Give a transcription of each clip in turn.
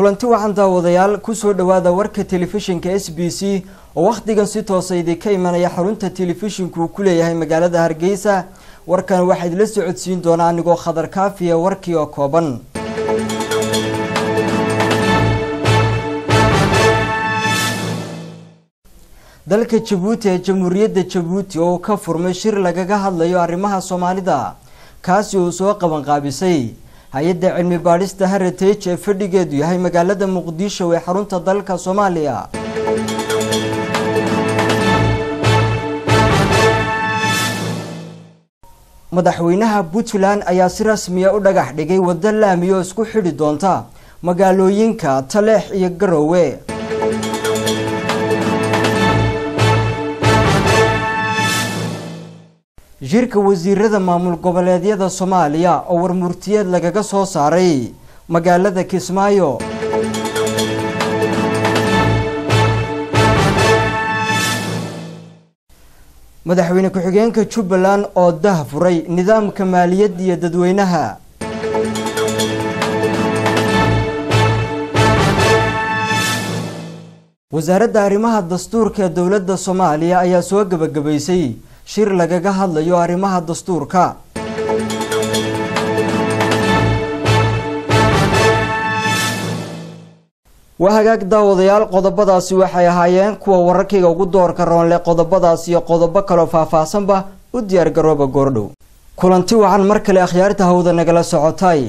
kulanti wacan daawadayaal kusoo dhawaada warka telefishinka s b c oo wakhtigan si toosa idinka imanaya xarunta telefishinku uu ku leeyahay magaalada hargeysa warkan waxaa idila socodsiin doonaa anigoo khadar kaafiya warkii oo kooban dalka jabuuti ee jamhuuriyadda jabuuti oo ka furmay shir lagaga hadlayo arrimaha soomaalida kaasi uu soo qabanqaabisay hay-adda cilmi baadhista heritage ee fadhigeedu yahay magaalada muqdisho ee xarunta dalka soomaaliya madaxweynaha puntland ayaa si rasmiya u dhagax dhigay waddo laami oo isku xidhi doonta magaalooyinka taleex iyo garowe shirka wasiirada maamul goboleedyada soomaaliya oo warmurtiyeed lagaga soo saaray magaalada kismaayo madaxweyne ku-xigeenka jubbaland oo dah furay nidaamka maaliyadda iyo dadweynaha wasaaradda arrimaha dastuurka ee dowladda soomaaliya ayaa soo gebagabaysay shir lagaga hadlayo arrimaha dastuurka waa hagaag daawadayaal qodobadaasi waxay ahaayeen kuwa wararkayga ugu doorka roonle qodobadaas iyo qodobo kaloo faahfaahsanba u diyaargarooba goordhow kulanti wacan mar kale akhyaarta hawda nagala socotay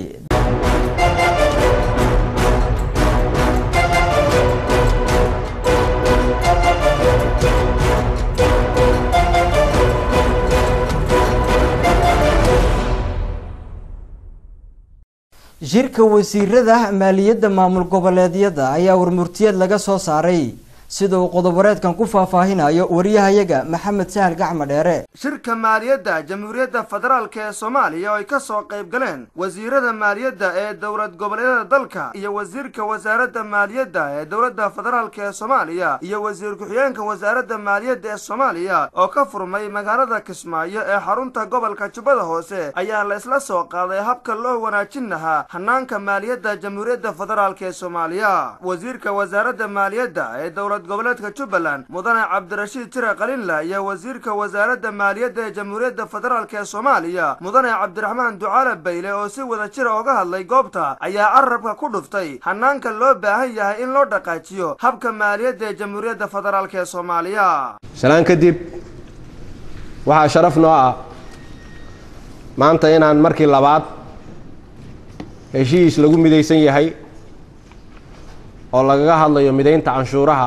shirka wasiirada maaliyadda maamul goboleedyada ayaa warmurtiyeed laga soo saaray sida uu qodoboreedkan ku faahfaahinayo wariyahayaga maxamed sahal gacma dheere shirka maaliyadda jamhuuriyadda federaalk ee soomaaliya oo ay ka soo qayb galeen wasiirada maaliyadda ee dowlad goboleedyada dalka iyo wasiirka wasaaradda maaliyadda ee dowladda federaalk ee soomaaliya iyo wasiir ku-xigeenka wasaaradda maaliyadda ee soomaaliya oo ka furmay magaalada kismaayo ee xarunta gobolka jubbada hoose ayaa la isla soo qaaday habka loo wanaajin lahaa hanaanka maaliyadda jamhuuriyadda federaalk ee soomaaliya wasiirka wasaaradda maaliyadda ee dowlad goboleedka jubbaland mudane cabdirashiid tire qalinla iyo wasiirka wasaaradda maaliyadda ee jamhuuriyadda federaalk ee soomaaliya mudane cabdiraxmaan ducaale bayle oo si wada jira oga hadlay goobta ayaa carabka ku dhuftay hanaanka loo baahan yahay in loo dhaqaajiyo habka maaliyadda ee jamhuuriyadda federaalk ee soomaaliya shalaan kadib waxaa sharaf noo ah maanta inaan markii labaad heshiis lagu midaysan yahay oo lagaga hadlayo midaynta canshuuraha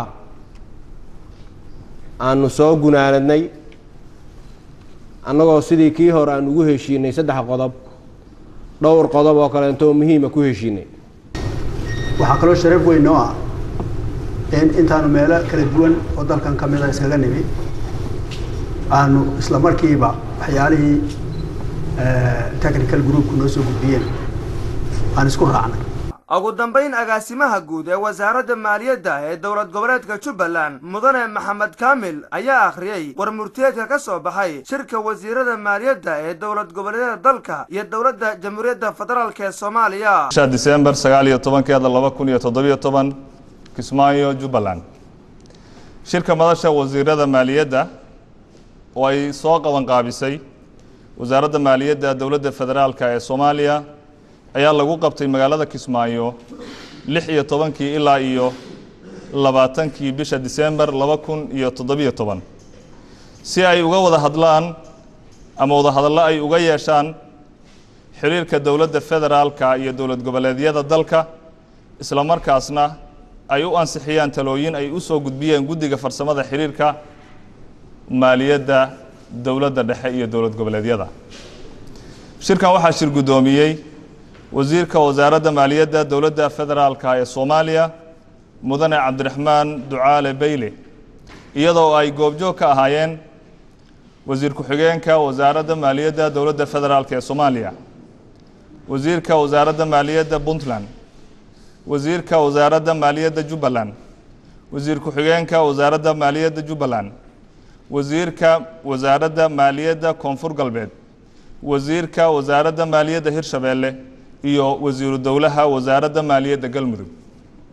aanu soo gunaanadnay annagoo sidii kii hore aan ugu heshiinay saddex qodob dhowr qodob oo kaleento oo muhiima ku heshiinay waxaa kaloo sharaf weyn noo ah in intaanu meelo kala duwan oo dalkan ka mida iskaga nimi aanu isla markiiba waxyaalihii technical groupku noo soo gudbiyeen aan isku raacnay ugu dambayn agaasimaha guud ee wasaaradda maaliyadda ee dowlad goboleedka jubbaland mudane maxamed kaamil ayaa akhriyey warmurtiyeedka ka soo baxay shirka wasiirada maaliyadda ee dowlad goboleedyada dalka iyo dowladda jamhuuriyadda federaalk ee soomaaliya bisha disembar sagaal iyo tobankeeda laba kun iyo toddobiyo toban kismaayo jubbaland shirka madasha wasiirada maaliyadda oo ay soo qabanqaabisay wasaaradda maaliyadda dowladda federaalk ee soomaaliya ayaa lagu qabtay magaalada kismaayo lix iyo tobankii ilaa iyo labaatankii bisha disembar laba kun iyo toddobiyo toban si ay uga wada hadlaan ama wadahadallo ay uga yeeshaan xiriirka dowladda federaalka iyo dowlad goboleedyada dalka isla markaasna ay u ansixiyaan talooyin ay u soo gudbiyeen guddiga farsamada xiriirka maaliyadda dowladda dhexe iyo dowlad goboleedyada shirkan waxaa shir guddoomiyey wasiirka wasaaradda maaliyadda dowladda federaalka ee soomaaliya mudane cabdiraxmaan ducaale bayle iyadoo ay goobjoog ka ahaayeen wasiir ku-xigeenka wasaaradda maaliyadda dowladda federaalk ee soomaaliya wasiirka wasaaradda maaliyadda puntland wasiirka wasaaradda maaliyadda jubbaland wasiir ku-xigeenka wasaaradda maaliyadda jubbaland wasiirka wasaaradda maaliyadda koonfur galbeed wasiirka wasaaradda maaliyadda hirshabeelle iyo wasiiru dowlaha wasaaradda maaliyadda galmudug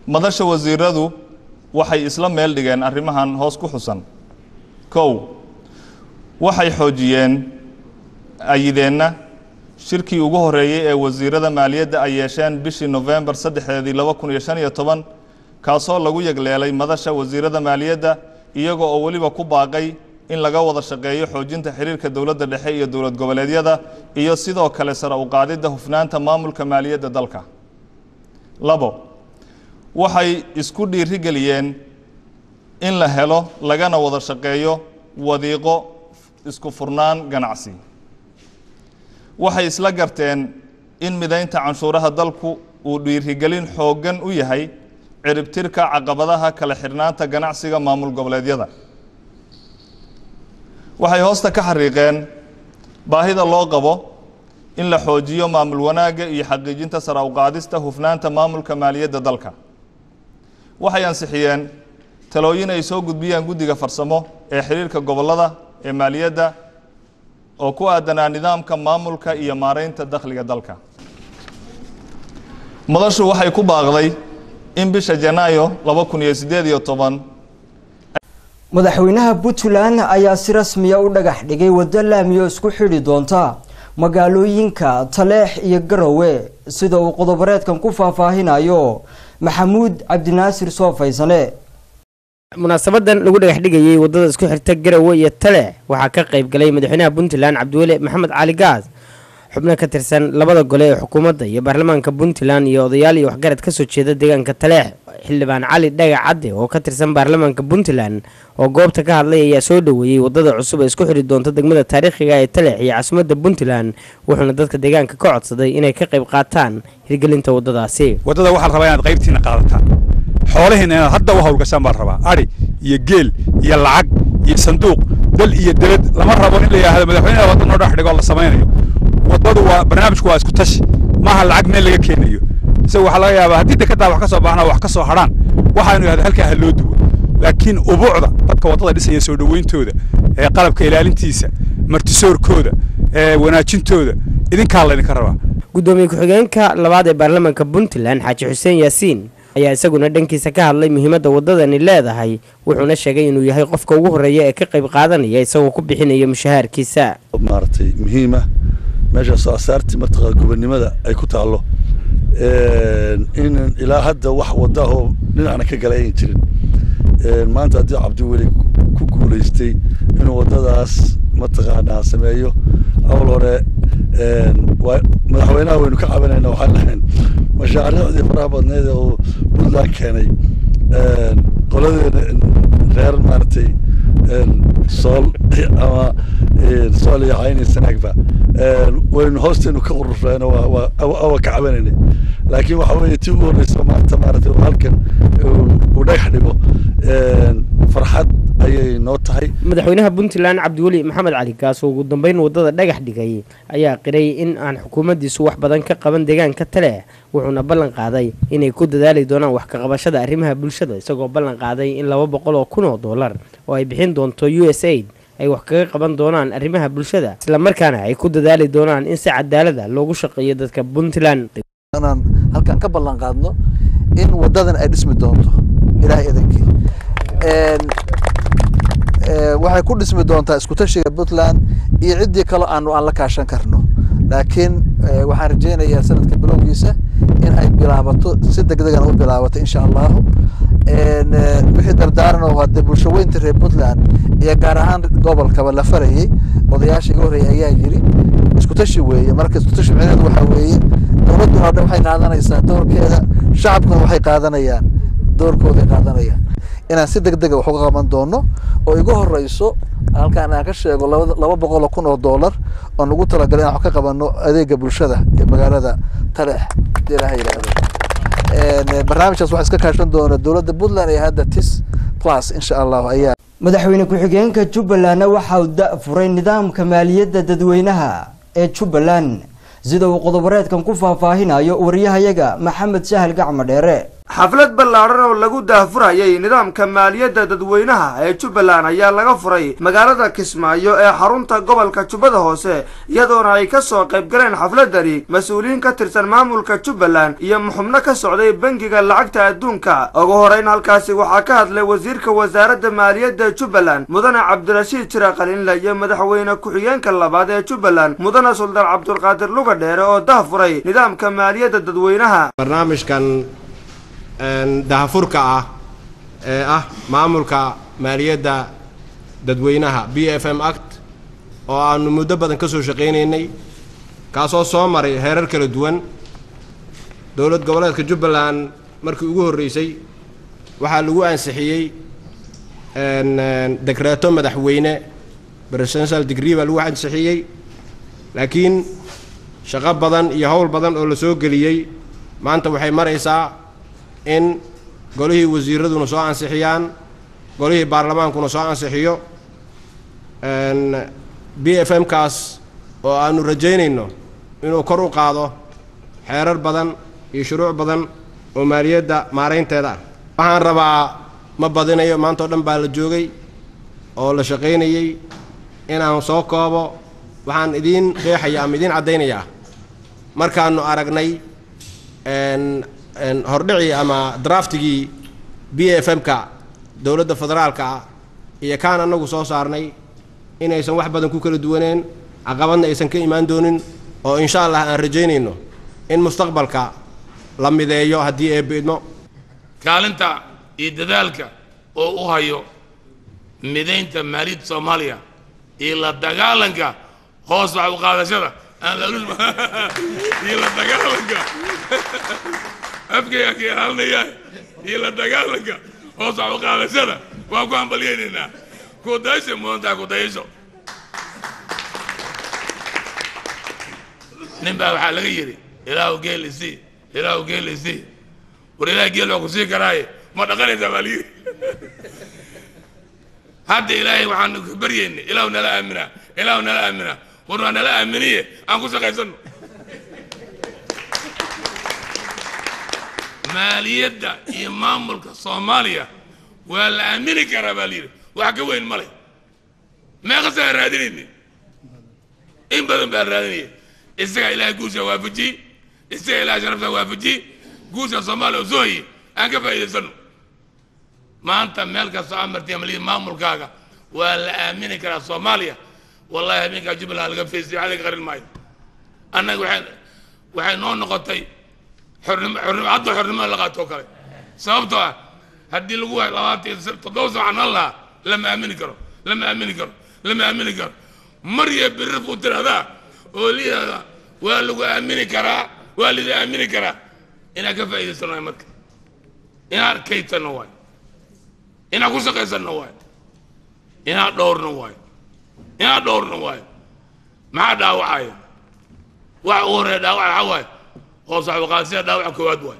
madasha wasiiradu waxay isla meel dhigeen arrimahan hoos ku xusan kow waxay xoojiyeen ayideenna shirkii ugu horeeyey ee wasiirada maaliyadda ay yeesheen bishii nofembar saddexdeedii laba kun iyo shan iyo toban kaasoo lagu yegleelay madasha wasiirada maaliyadda iyaga oo weliba ku baaqay in laga wada shaqeeyo xoojinta xiriirka dowladda dhexe iyo dowlad goboleedyada iyo sidoo kale sare u qaadidda hufnaanta maamulka maaliyadda dalka labo waxay isku dhiirigeliyeen in la helo lagana wada shaqeeyo wadiiqo isku furnaan ganacsi waxay isla garteen in midaynta canshuuraha dalku uu dhiirigelin xooggan u yahay ciribtirka caqabadaha kala xidhnaanta ganacsiga maamul goboleedyada waxay hoosta ka xariiqeen baahida loo qabo in la xoojiyo maamul wanaagga iyo xaqiijinta sara u qaadista hufnaanta maamulka maaliyadda dalka waxay ansixiyeen talooyin ay soo gudbiyeen guddiga farsamo ee xiriirka gobollada ee maaliyadda oo ku aadanaa nidaamka maamulka iyo maaraynta dakhliga dalka madashu waxay ku baaqday in bisha janaayo laba kun iyo siddeed iyo toban madaxweynaha puntland ayaa si rasmiya u dhagax dhigay waddo laamiyo isku xidhi doonta magaalooyinka taleex iyo garowe sida uu qodobareedkan ku faahfaahinayo maxamuud cabdinaasir soofaysane munaasabadan lagu dhagax dhigayey wadada isku xirta garowe iyo taleex waxaa ka qayb galay madaxweynaha puntland cabdiweli maxamed cali gaas xubno ka tirsan labada gole ee xukuumadda iyo baarlamaanka puntland iyo odayaal iyo waxgarad kasoo jeeda deegaanka taleex xildhibaan cali dhagac cadde oo ka tirsan baarlamaanka puntland oo goobta ka hadlay ayaa soo dhoweeyey wadada cusub ee isku xidhi doonta degmada taariikhiga ee taleex iyo caasimadda puntland wuxuuna dadka deegaanka ka codsaday inay ka qayb qaataan hirgelinta wadadaasi waddada waxaa la rabaa inaad qaybtiina qaadataan xoolihiina inaad hadda u hawlgashaan baa la rabaa adhi iyo geel iyo lacag iyo sanduuq dal iyo debed lama rabo in la yidhaahdo madaxweynaha wadda noo dhex dhigo la samaynayo waddadu waa barnaamijku waa isku tashi maaha lacag meel laga keenayo isaga waxaa laga yaabaa haddii dekedaa wax ka soo baxna wax ka soo hadhaan waxaanu yidhahda halkaa ha loo duwo laakiin ubuucda dadka waddada dhisaya soo dhowayntooda ee qalabka ilaalintiisa martisoorkooda ee wanaajintooda idinkaa laydinka rabaa gudoomiye ku-xigeenka labaad ee baarlamaanka puntland xaaji xuseen yaasiin ayaa isaguna dhankiisa ka hadlay muhiimadda waddadani leedahay wuxuuna sheegay inuu yahay qofka ugu horreeya ee ka qayb qaadanaya isagoo ku bixinaya mushahaarkiisa maaragtay muhiima meeshaasoo asaartii martaqa gobonnimada ay ku taallo in ilaa hadda wax wadda oo dhinacna ka gala ayan jirin maanta haddii cabdiweli ku guulaystay inuu waddadaas mataqaanaa sameeyo awal hore madaxweynaha waynu ka cabanayna waxaan lahayn mashaariicdii faraha badneed oo puntland keenay qoladeena reer maaragtay sool ama sool iyo cayni sanaagba waynu hoosteenu ka ururayno waa ka cabanaynay laakiin waxa weeye tii ugu horreysa maanta maaragtay halkan uu dhagax dhigo farxad ayay noo tahay madaxweynaha puntland cabdiweli maxamed cali gaas oo ugu dambeyn waddada dhagax dhigay ayaa qiray in aan xukuumaddiisu wax badan ka qaban deegaanka taleex wuxuuna ballan qaaday inay ku dadaali doonaan wax ka qabashada arrimaha bulshada isagoo ballan qaaday in laba boqol oo kun oo dollar oo ay bixin doonto u s aid ay wax kaga qaban doonaan arrimaha bulshada islamarkaana ay ku dadaali doonaan in si cadaalada loogu shaqeeyo dadka puntland inaan halkan ka ballan qaadno in waddadan ay dhismi doonto ilaahay idankii waxay ku dhismi doontaa isku tashiga puntland iyo ciddii kale aanu aan la kaashan karno laakiin waxaan rajaynayaa sanadka bilowgiisa in ay bilaabato si degdegana u bilaabato insha allahu wixii dardaaran oo hadee bulsho weynta reer puntland iyo gaar ahaan gobolkaba la farayey odayaasha iga horreeyay ayaa yiri isku tashi weeye marka isku tashi micneheedu waxaa weeye dowladduna dhan waxay qaadanaysaa doorkeeda shacabkuna waxay qaadanayaan doorkooday qaadanayaan inaan si deg dega wax uga qaban doono oo igu horeyso halkaan aan ka sheego laba boqol oo kun oo dollar oo nagu talagalay inaan wax ka qabano adeega bulshada ee magaalada taleex hadii ilaha yidhaahdo barnaamijkaas waxaa iska kaashan doona dowladda puntland ee hadda tis plus insha allahu ayaa madaxweyne ku-xigeenka jubbalandna waxa uu da furay nidaamka maaliyadda dadweynaha ee jubbaland sida uu qodobareedkan ku faahfaahinayo wariyahayaga maxamed sahal gacmo dheere xaflad ballaadhan oo lagu daahfurayay nidaamka maaliyadda dadweynaha ee jubbaland ayaa laga furay magaalada kismaayo ee xarunta gobolka jubbada hoose iyadoona ay ka soo qayb galeen xafladani mas-uuliyiin ka tirsan maamulka jubbaland iyo xubno ka socday bangiga lacagta adduunka ugu horeyn halkaasi waxaa ka hadlay wasiirka wasaaradda maaliyadda jubbaland mudane cabdirashiid jira qalinle iyo madaxweyne ku-xigeenka labaad ee jubbaland mudane suldaan cabdulqaadir luga dheere oo dahfuray nidaamka maaliyadda dadweynaha barnaamijkan dahafurka ah ee ah maamulka maaliyadda dadweynaha b f m act oo aanu muddo badan ka soo shaqaynaynay kaasoo soo maray heerar kala duwan dowlad goboleedka jubbaland markii ugu horreysay waxaa lagu ansixiyey dekreeto madaxweyne presidential degree baa lagu ansixiyey laakiin shaqo badan iyo howl badan oo la soo geliyey maanta waxay maraysaa in golihii wasiiraduna soo ansixiyaan golihii baarlamaankuna soo ansixiyo b f m kaas oo aanu rajaynayno inuu kor u qaado xeerar badan iyo shuruuc badan oo maaliyadda maaraynteeda ah waxaan rabaa ma badinayo maanta o dhan baa la joogay oo la shaqaynayey inaan soo koobo waxaan idiin qeexaya ama idiin caddaynayaa markaanu aragnay hordhicii ama draftigii b f m-ka dowladda federaalka ah iyo kaan annagu soo saarnay inaysan wax badan ku kala duwaneen caqabadna aysan ka imaan doonin oo insha allah aan rajaynayno in mustaqbalka la mideeyo haddii eebidmo kaalinta iyo dadaalka oo u hayo midaynta maaliyadda soomaaliya iyo la dagaalanka hoos wax u qaadashada aan la iyo la dagaalanka afkayga ka ilaalinayaa iyo la dagaalanka hoos wax u qaadashada waan ku hambalyaynaynaa kudayasha mudantaa kudayasho nin baa waxaa laga yidhi ilaahu geel isii ilaahu geel isii war ilaah geel waa ku sii karaaye ma dhaqanaysaa baa layidhi hadda ilaahay waxaanu ka baryaynay ilaahu nala aaminaa ilaahu nala aaminaa war waa nala aaminiye aan ku shaqaysano maaliyadda iyo maamulka soomaaliya waa la aamini karaa baa layidhi wax ka weyn ma leh meeqasaa raadinayni in badan baa raadinaya isagaa ilaahay guusha waafajiyey isagaa ilaahay sharafta waafajiyey guusha soomaaliya oo soo hayey aan ka faa'iidaysano maanta meel kastoo amartiya maliyid maamulkaaga waa la aamini karaa soomaaliya wallahi habeenkaa jubbaland laga feystay wax laga qarin maayo annaga waxay waxay noo noqotay xornimo xornimo hadda xornimo la qaatoo kale sababtoo ah haddii lagu waayo labaatan toddoba saacan hal lahaa lama aamini karo lama aamini karo lama aamini karo marya birri buu tiraahdaa oo liyaada waa lagu aamini karaa waa lida aamini karaa inaan ka faa'iidaysano waay marka inaan kaydsanno waay inaan ku shaqaysanno waay inaan dhowrno waay inaan dhowrno waay maxaa dhaawacaya waxa ugu horreeya dhaawaca waxaa waaye hoos waxbaqaadsiya dhaawaca koowaad waay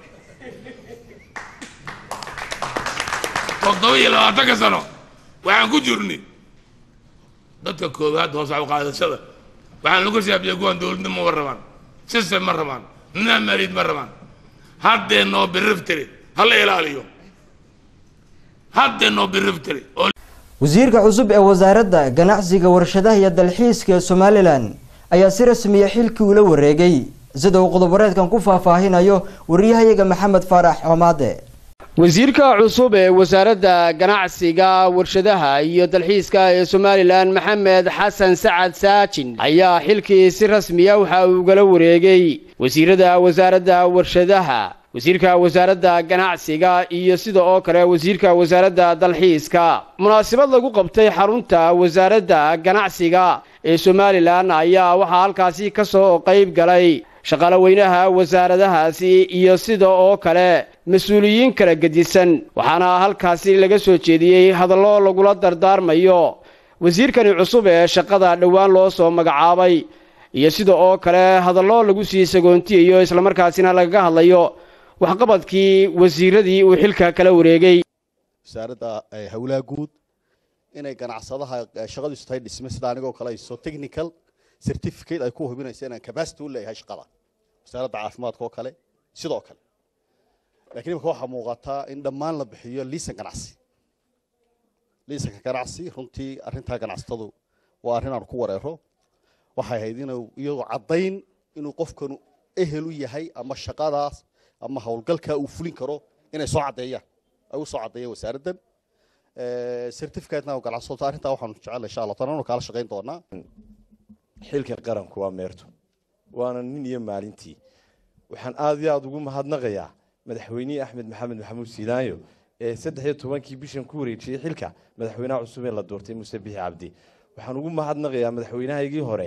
toddoba iyo labaatanka sano waxaan ku jirni dadka koowaad hoos waxbaqaadashada waxaan lagu shaabiya kuwan dowladnimo ma rabaan system ma rabaan nidaam maaliyad ma rabaan haddee noo biriftiri hala ilaaliyo haddee noo biriftiri oo wasiirka cusub ee wasaaradda ganacsiga warshadaha iyo dalxiiska ee somalilan ayaa si rasmiya xilkii ula wareegay sida uu qodoboreedkan ku faahfaahinayo wariyahayaga maxamed faarax xomaade wasiirka cusub ee wasaaradda ganacsiga warshadaha iyo dalxiiska ee somalilan maxamed xasan sacad saajin ayaa xilkii si rasmiya waxa uu ugala wareegay wasiirada wasaaradda warshadaha wasiirka wasaaradda ganacsiga iyo sida oo kale wasiirka wasaaradda dalxiiska munaasabad lagu qabtay xarunta wasaaradda ganacsiga ee somalilan ayaa waxaa halkaasi ka soo qayb galay shaqaalaweynaha wasaaradahaasi iyo sida oo kale mas-uuliyiin kala gedisan waxaana halkaasi laga soo jeediyey hadallo lagula dardaarmayo wasiirkani cusub ee shaqada dhowaan loo soo magacaabay iyo sida oo kale hadallo lagu sii sagoontiyayo islamarkaasina lagaga hadlayo waxqabadkii wasiiradii uu xilka kala wareegay wasaaradda howlaha guud inay ganacsadaha shaqadiisu tahay dhisme sida anigoo kale hayso technical certificate ay ku hubinayso inaan capacity u leeyahay shaqada wasaaradda caafimaadka oo kale sidoo kale lakiin imika waxaa muuqataa in dhammaan la bixiyo liisan ganacsi liisanka ganacsi runtii arrintaa ganacsatadu waa arrin aan ku wareero waxay ahayd inuu iyagoo caddayn inuu qofkanu ehel u yahay ama shaqadaas ama howlgalkaa uu fulin karo inay soo caddeeyaan ay u soo caddeeyaan wasaaraddan certificatena ganacsato arrintaa waxaanu jecel insha allah tananu kaala shaqayn doonaa xilka qaranku waa meerto waana nin iyo maalintii waxaan aad iyo aada ugu mahadnaqayaa madaxweynihii axmed maxamed maxamuud siilaayo ee saddex iyo tobankii bishan ku wareejiyey xilka madaxweynaha cusub ee la doortay muuse bixi cabdi waxaan ugu mahadnaqayaa madaxweynahaygii hore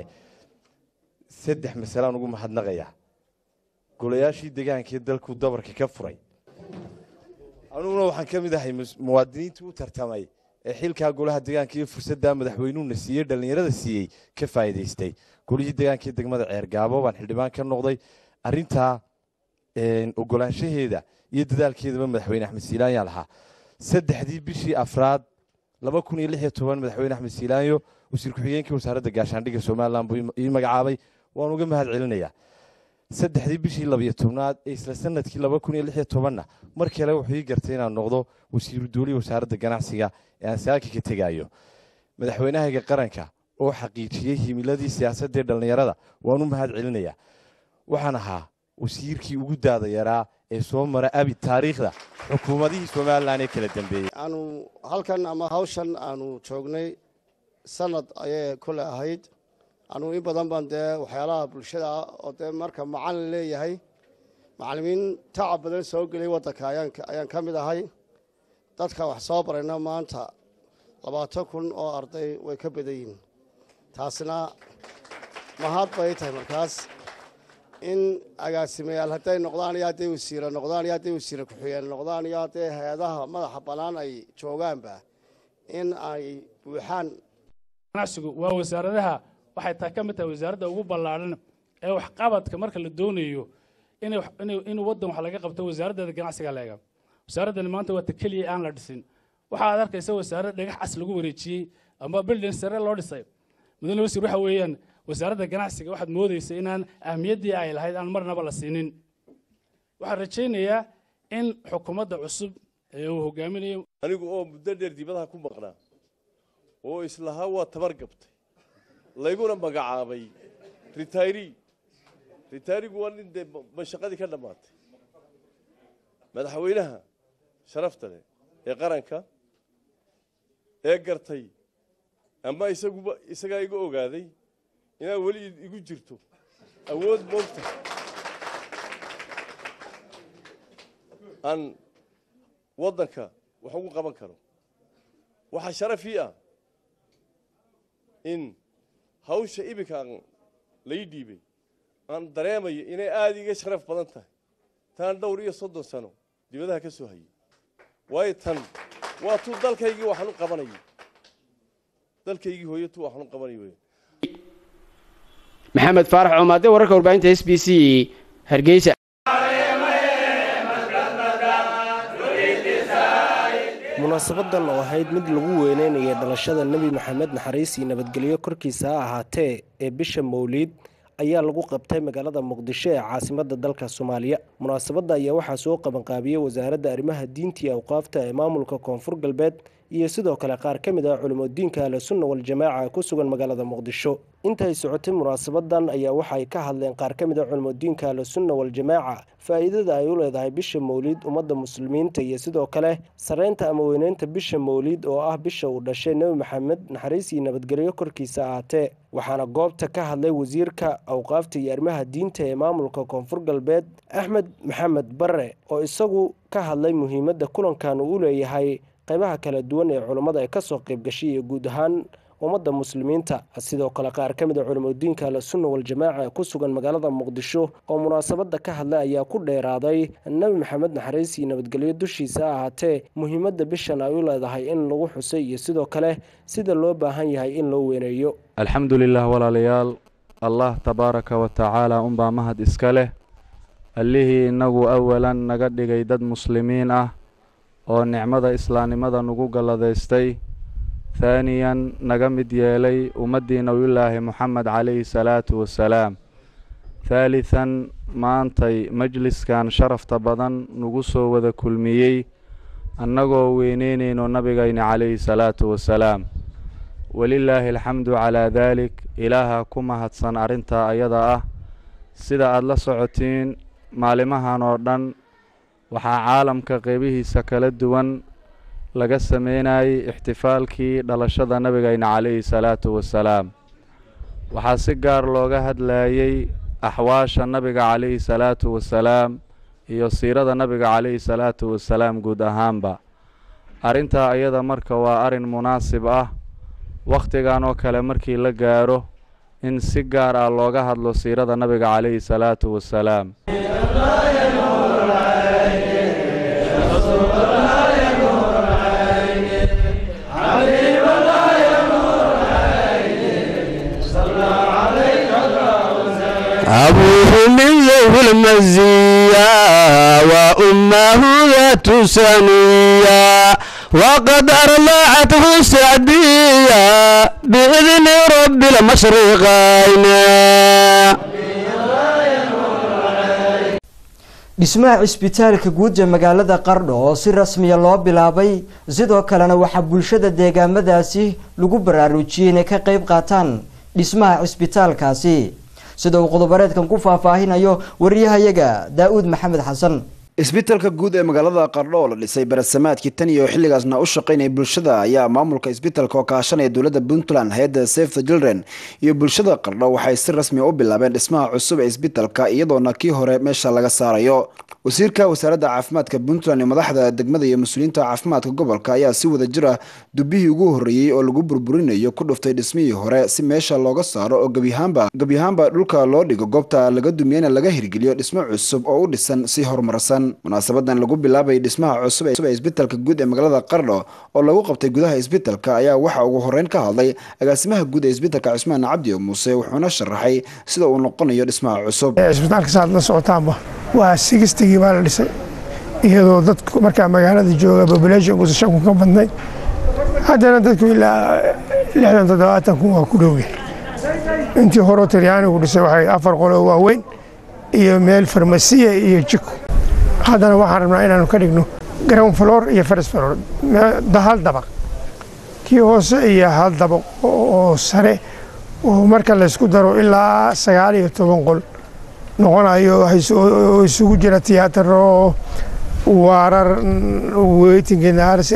saddex masalaan ugu mahadnaqayaa golayaashii deegaankii dalku dabarka ka furay aniguna waxaan ka mid ahay muwaadiniintii u tartamay ee xilkaa golaha deegaanka iyo fursaddaa madaxweynuhuna siiyey dhallinyarada siiyey ka faa'iidaystay golihii deegaanka degmada ceergaabo baan xildhibaan ka noqday arrintaa ogolaanshaheeda iyo dadaalkeedaba madaxweyne axmed siilaanya lahaa saddexdii bishii afraad laba kun iyo lix iyo toban madaxweyne axmed siilaanyo wasiir ku-xigeenkii wasaaradda gaashaandhigga somalilan buu ii magacaabay waan uga mahad celinayaa saddexdii bishii labiyo tobnaad ee isla sanadkii laba kun iyo lix iyo tobanna mar kale wuxuu ii gartay inaan noqdo wasiiru doolihi wasaaradda ganacsiga ee aan saaka ka tegayo madaxweynahayga qaranka oo xaqiijiyey himiladii siyaasadda ee dhallinyarada waan u mahad celinayaa waxaan ahaa wasiirkii ugu daada yaraa ee soo mara abi taariikhda xukuumadihii somalilan ee kala dambeeyey aanu halkan ama hawshan aanu joognay sanad ayay kule ahayd anugu in badan baan dee waxyaalaha bulshada ah oo dee marka macalin leeyahay macallimiin tacab badan soo gelay waddanka ayaan ka mid ahay dadka wax soo barayna maanta labaatan kun oo arday way ka badan yihiin taasina mahad bay tahay markaas in agaasimayaal hadday noqdaan iyo hadday wasiire noqdaan iyo hadday wasiire ku-xigeen noqdaan iyo hadday hay-adaha madaxa bannaan ay joogaanba in ay buuxaan ganacsigu waa wasaaradaha waxay taa ka mid tahay wasaaradda ugu ballaadhan ee waxqabadka marka la doonayo in waddan wax laga qabto wasaaraddeeda ganacsiga leega wasaaraddani maanta waa ta keliya aan la dhisin waxa aad arkaysa wasaarad dhagax cas lagu wareejiyey ama bildin sare loo dhisay mudane wasiir waxa weeyaan wasaaradda ganacsiga waxaad moodaysa inaan ahmiyaddii ay lahayd aan marnaba la siinin waxaan rajaynayaa in xukuumadda cusub ee uu hogaaminayo anigu oo muddo dheer dibadaha ku maqnaa oo islahaa waa tabar gabtay layguna magacaabay ritayri ritayrigu waa nin dee mashaqadii ka dhammaatay madaxweynaha sharafta leh ee qaranka ee gartay ama isaguba isagaa iga ogaaday inaad weli igu jirto awood moogta aan waddanka wax ugu qaban karo waxaa sharafii ah in hawsha iminka aan lai dhiibay aan dareemayo inay aada iga sharaf badan tahay taan dhowr iyo soddon sano dibadaha ka soo hayay waayo tan waa tuu dalkaygii waxaan u qabanayay dalkaygii hooyo tuu waxaan u qabanay wey maxamed faarax coomaade wararka warbaahinta s b c hargeysa munaasabadan oo ahayd mid lagu weyneynayay dhalashada nebi maxamed naxariis iyo nabadgelyo korkiisa ha ahaatee ee bisha mowliid ayaa lagu qabtay magaalada muqdisho ee caasimada dalka soomaaliya munaasabadda ayaa waxaa soo qabanqaabiyey wasaaradda arrimaha diinta iyo awqaafta ee maamulka koonfur galbeed iyo sidoo kale qaar ka mid ah culimodiinka ahlu sunna waljamaaca ku sugan magaalada muqdisho intay socotay munaasabadan ayaa waxaay ka hadleen qaar ka mid ah culimodiinka ahlu sunna waljamaaca faa'iidada ay u leedahay bisha mowliid ummadda muslimiinta iyo sidoo kale sareynta ama weyneynta bisha mowliid oo ah bisha uu dhashay nebi maxamed naxariis iyo nabadgelyo korkiisa ahaatee waxaana goobta ka hadlay wasiirka awqaafta iyo arrimaha diinta ee maamulka koonfur galbeed axmed maxamed bare oo isagu ka hadlay muhiimadda kulankan uu u leeyahay qaybaha kala duwan ee culummada ay kasoo qayb gashay iyo guud ahaan ummadda muslimiinta sidoo kale qaar ka mid a culimodiinka ahlusunna waljamaaca ee ku sugan magaalada muqdisho oo munaasabadda ka hadlay ayaa ku dheeraaday nebi maxamed naxariis iyo nabadgelyo dushiisa ahaatee muhiimadda bishan ay u leedahay in lagu xusay iyo sidoo kale sida loo baahan yahay in loo weyneeyo alxamdu lilah walaalayaal allah tabaaraka wa tacaala unbaa mahad iska leh allihii innagu awalan naga dhigay dad muslimiin ah oo nicmada islaamnimada nagu galladaystay haaniyan naga mid yeelay ummaddii nabiyullaahi moxamed calayhi salaatu wasalaam thaalithan maantay majliskan sharafta badan nagu soo wada kulmiyey annagoo weyneynayno nabigayna calayhi salaatu wasalaam welilaahi alxamdu calaa daalik ilaaha ku mahadsan arrintaa ayada ah sida aada la socotiin maalimahan oo dhan waxaa caalamka qeybihiisa kala duwan laga sameynayay ixtifaalkii dhalashada nabigayna calayhi salaatu wasalaam waxaa si gaar looga hadlayey axwaasha nabiga calayhi salaatu wasalaam iyo siirada nabiga calayhi salaatu wasalaam guud ahaanba arrintaa ayada marka waa arrin munaasib ah wakhtigan oo kale markii la gaaro in si gaar ah looga hadlo siirada nabiga calayhi salaatu wasalaam أبوه من ذوي المزية وأمه ذات سنية وقد أرضعته السعدية بإذن رب المشرقين dhismaha cisbitaalka guud ee magaalada qardho oo si rasmiya loo bilaabay sidoo kalena waxaa bulshada deegaamadaasi lagu baraarujiyey inay ka qeyb qaataan dhismaha cisbitaalkaasi sida uu qodobareedkan ku faahfaahinayo wariyahayaga daa-uud maxamed xasan isbitaalka guud ee magaalada qardho oo la dhisay barasamaadkii tan iyo xilligaasna u shaqaynaya bulshada ayaa maamulka isbitaalka oo kaashanaya dowladda puntland hay-adda safe the children iyo bulshada qardho waxay si rasmi u bilaabeen dhismaha cusub ee isbitaalka iyadoona kii hore meesha laga saarayo wasiirka wasaaradda caafimaadka puntland iyo madaxda degmada iyo mas-uuliyiinta caafimaadka gobolka ayaa si wada jir ah dubihii ugu horreeyey oo lagu burburinayo ku dhuftay dhismihii hore si meesha looga saaro oo gebyahaanba gebyahaanba dhulka loo dhigo goobta laga dumiyana laga hirgeliyo dhismo cusub oo u dhisan si horumarsan munaasabadan lagu bilaabay dhismaha cusub ee isbitaalka guud ee magaalada qardho oo lagu qabtay gudaha isbitaalka ayaa waxaa ugu horeyn ka hadlay agaasimaha guud ee isbitaalka cusmaan cabdi muuse wuxuuna sharaxay sida uu noqonayo dhismaha cusub isbitaalka saad la socotaanba waa sigistigii baa la dhisay iyadoo dadku markaa magaalada jooga populationkusa shan kun ka badnay haddana dadku ilaa lixdan toddobaatan kun waa ku dhowya intii horeo talyaanigu dhisay waxay afar qolo waaweyn iyo meel farmasiya iyo jiko haddana waxaan rabnaa inaanu ka dhigno ground floor iyo first floor hal dabaq kii hoose iyo hal dabaq oo sare oo marka laysku daro ilaa sagaal iyo toban qol noqonayo oo isugu jira tiyaataro waarar waiting nars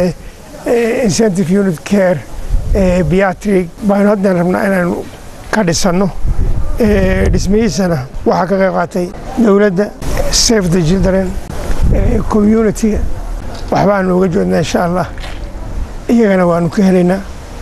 incentive unit care beatric baanu haddana rabnaa inaanu ka dhisanno dhismihiisana waxaa ka qayb qaatay dowladda safe the children communitiga waxbaanu uga joodnaa insha allah iyagana waanu ka helaynaa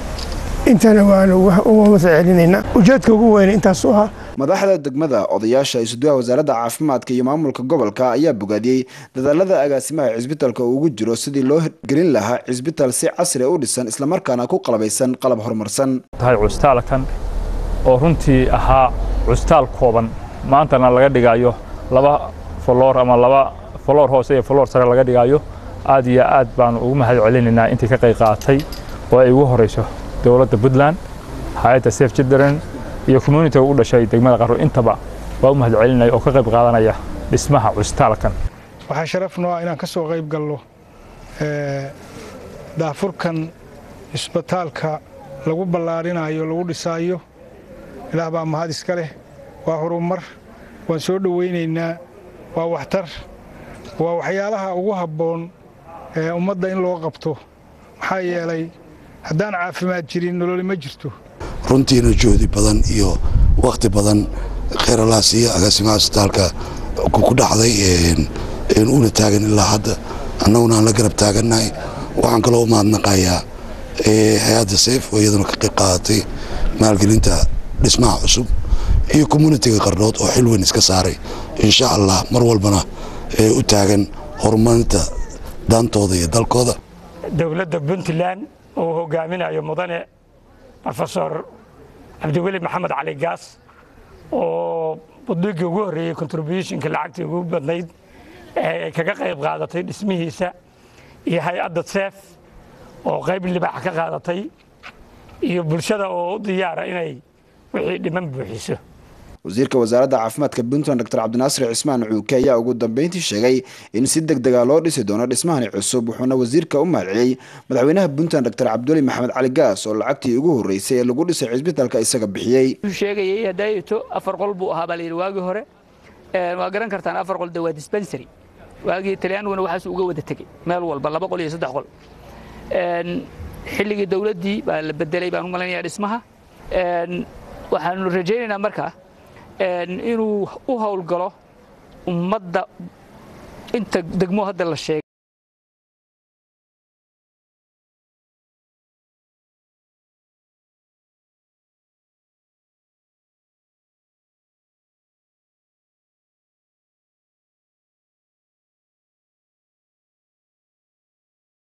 intana waanu uga matcelinaynaa ujeedka ugu weyn intaas u ahaa madaxda degmada odayaasha isuduwaha wasaaradda caafimaadka iyo maamulka gobolka ayaa bogaadiyey dadaalada agaasimaha cisbitaalka uu ugu jiro sidii loo gelin lahaa cisbitaal si casri u dhisan islamarkaana ku qalabaysan qalab horumarsan tahay cusbitaalkan oo runtii ahaa cusbitaal kooban maantana laga dhigayo laba foloor ama laba foloor hoose iyo foloor sare laga dhigayo aad iyo aad baanu ugu mahad celinaynaa intii ka qayb qaatay oo ay ugu horeyso dowladda puntland hay-adda safe children iyo communitiga u dhashay degmada qaro intaba waa u mahad celinaya oo ka qayb qaadanaya dhismaha cusbitaalkan waxaa sharaf noo ah inaan ka soo qayb galno daafurkan isbitaalka lagu ballaarinayo lagu dhisaayo ilaah baa mahad iska leh waa horumar waan soo dhowaynaynaa waa waxtar waa waxyaalaha ugu habboon ee ummadda in loo qabto maxaa yeelay haddaan caafimaad jirin nololi ma jirto runtiina joodi badan iyo wakhti badan kheeralaas iyo agaasimaha isbitaalka ku dhacday una taagan ilaa hadda annaguna aan la garab taagannahay waxaan kaloo u mahadnaqayaa hay-adda sayf oo iyaduna ka qayb qaadatay maalgelinta dhismaha cusub iyo communitiga qardhood oo xil weyn iska saaray insha allah mar walbana u taagan horumarinta daantooda iyo dalkooda dowladda puntland oo hogaaminayo mudane rofesor cabdiweli maxamed cali gaas oo buddigii ugu horreeyey contributionka lacagtii ugu badnayd ee kaga qayb qaadatay dhismihiisa iyo hay-adda seef oo qayb libaax ka qaadatay iyo bulshada oo u diyaara inay wixii dhiman buuxiso wasiirka wasaaradda caafimaadka puntland dr cabdinaasir cismaan cuuke ayaa ugu dambeyntii sheegay in si deg dega loo dhisi doono dhismahani cusub wuxuuna wasiirka u mahadceliyey madaxweynaha puntland dr cabduli maxamed cali gaas oo lacagtii ugu horreysay ee lagu dhisay cisbitaalka isaga bixiyey sheegayay hadaayeto afar qol buu ahaa baa la yidhi waagii hore waa garan kartaan afar qol de waa dispensary waagii talyaaniguna waxaas uga wada tegey meel walba laba qol iyo saddex qol xilligii dowladdii baa la bedelay baan u malaynayaa dhismaha waxaanu rajaynaynaa marka inuu u howlgalo ummadda inta degmo hadda la sheegay